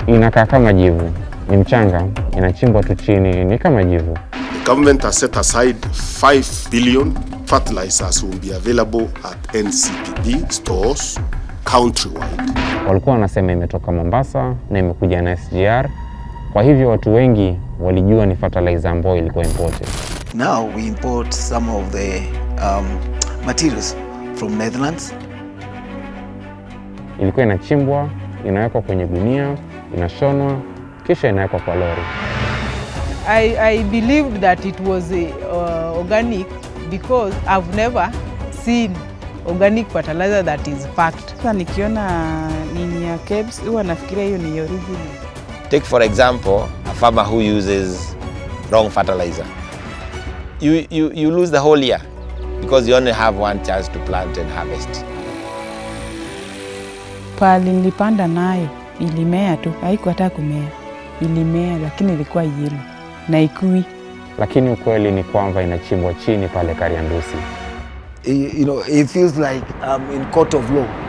Inakaa kama jivu, ni mchanga, inachimbwa tu chini, ni kama jivu. The government has set aside 5 billion fertilizers will be available at NCPD stores countrywide. Walikuwa wanasema imetoka Mombasa na imekuja na SGR, kwa hivyo watu wengi walijua ni fertilizer ambayo ilikuwa imported. Now we import some of the um, materials from Netherlands. Ilikuwa inachimbwa, inawekwa kwenye gunia, inashonwa, kisha inawekwa kwa lori. I, I believed that it was uh, organic because I've never seen organic fertilizer that is packed. Sasa nikiona nini ya KEBS huwa nafikiria hiyo ni original. Take for example a farmer who uses wrong fertilizer. You, you, you lose the whole year because you only have one chance to plant and harvest. Pali nilipanda nayo ilimea tu, haikuwa hata kumea, ilimea lakini ilikuwa yelo na ikui. Lakini ukweli ni kwamba inachimbwa chini pale Kariandusi. you know, it feels like I'm in court of law.